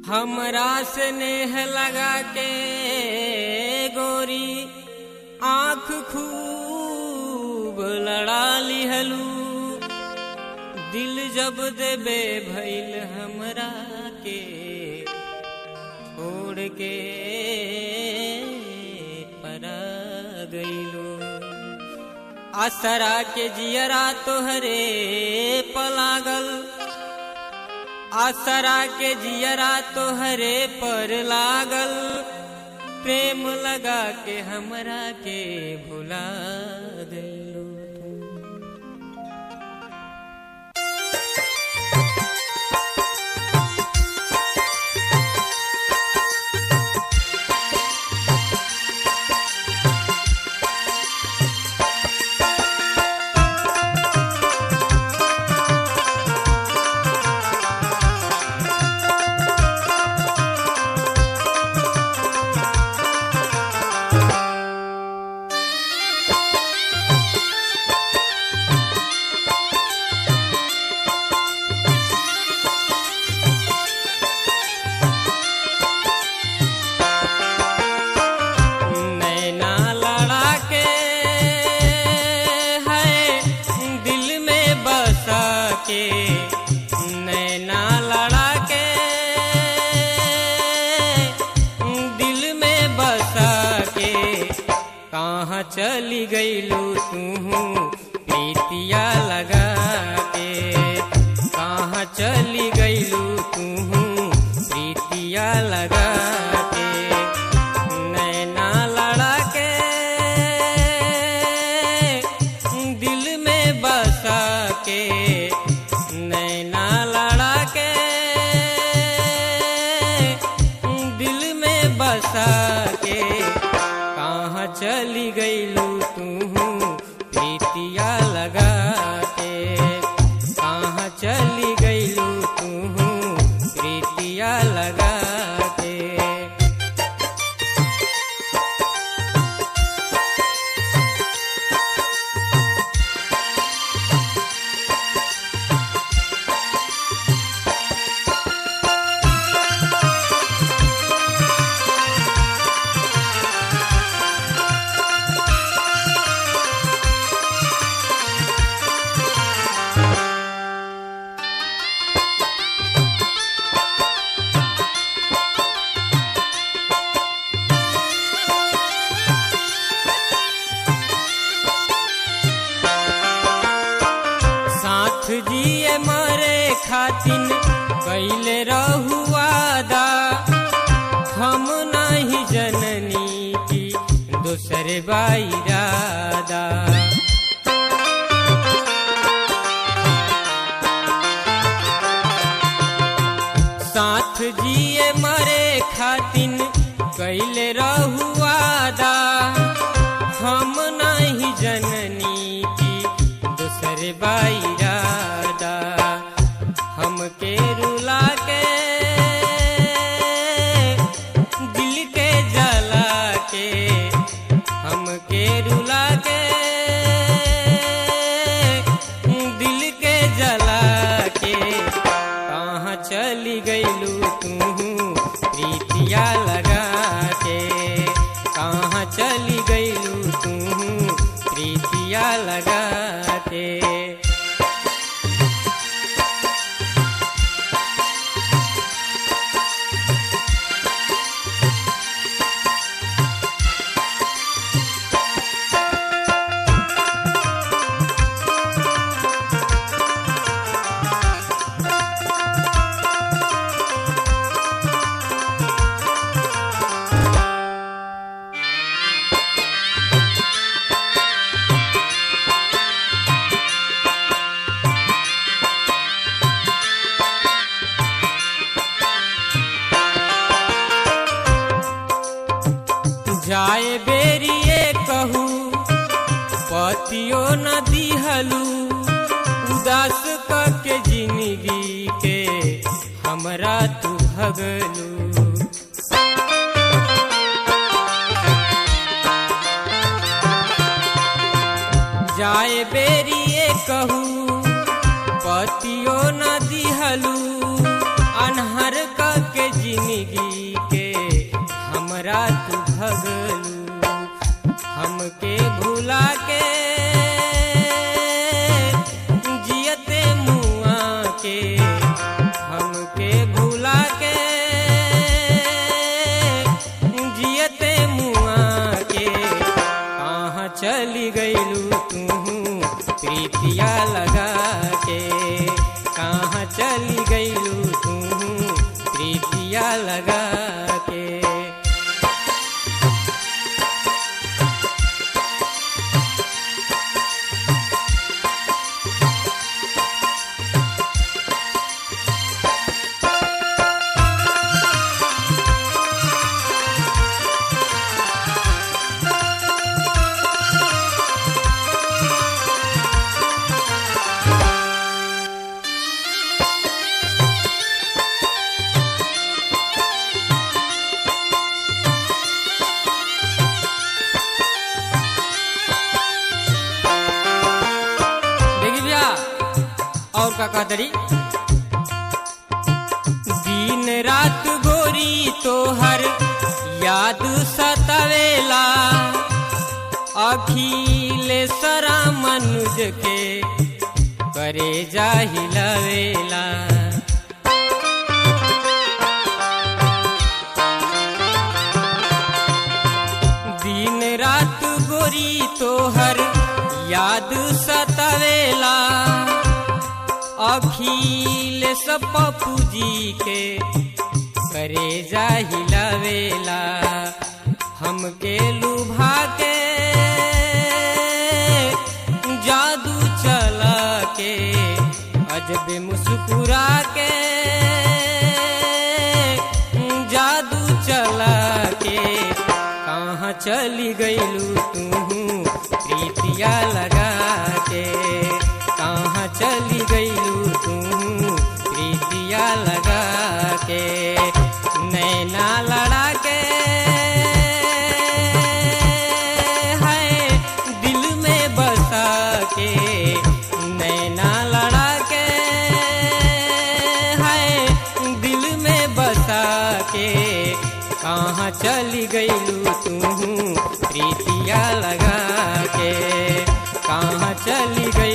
हमरा से नेह लगा के गोरी आँख खूब लड़ा लिहलू दिल जब देबे भइल हमरा के छोड़ के परा गइलू असरा के जियरा तोहरे पलागल आसरा के जियरा तोहरे पर लागल प्रेम लगा के हमरा के भुला गइलू नैना लड़ा के है दिल में बसा के नैना लड़ा के दिल में बसा के कहाँ चली गईलू तू प्रीतिया लगा के कहाँ चली गईलू तू प्रीतिया लगा के नैना लड़ा के दिल में बसा के नैना लड़ा के दिल में बसा के कहाँ चली गईलू तू प्रीतिया लगा के कहाँ चली गईलू तू प्रीतिया लगा के साथ जिए मरे खातिन कैले रहुआदा हम नहीं जननी की दूसरे बाईरादा साथ जिए मरे खातिन कैले रहुआदा हम नहीं जननी की दूसरे बाईरादा हमके रुला के दिल के जला के हमके रुला के दिल के जला के कहाँ चली गईलू तू प्रीतिया लगा के कहाँ चली गईलू तू प्रीतिया लगा के जाए बेरिए कहू पतियो न दिहलू उदास के जिंदगी के हमरा तू भगलू जाए बेरिए कहू पतियो न दिहलू अनहर क के जिंदगी के हमरा तू भगलू हमके भुला के जियते मुआ के हमके भुला के जियते मुआ के कहाँ चली गईलू तू प्रीतिया लगा के कहाँ चली गईलू तू प्रीतिया लगा के देखी भैया और का कहतरी दिन रात गोरी तोहर याद सतावेला अखिलेश्वरा मनुज के करे जाहिलवेला दिन रात गोरी तोहर याद सतावेला अखिल पप्पू जी के करे जाहिलवेला हमके लुभा के जादू चला के अजब मुस्कुरा के जादू चला के कहाँ चली गईलू तू प्रीतिया लगा के कहाँ चली गईलू तू प्रीतिया लगा के नैना लड़ा के है दिल में बसा के नैना लड़ा के है दिल में बसा के कहाँ चली गईलू तू प्रीतिया लगा के कहाँ चली गई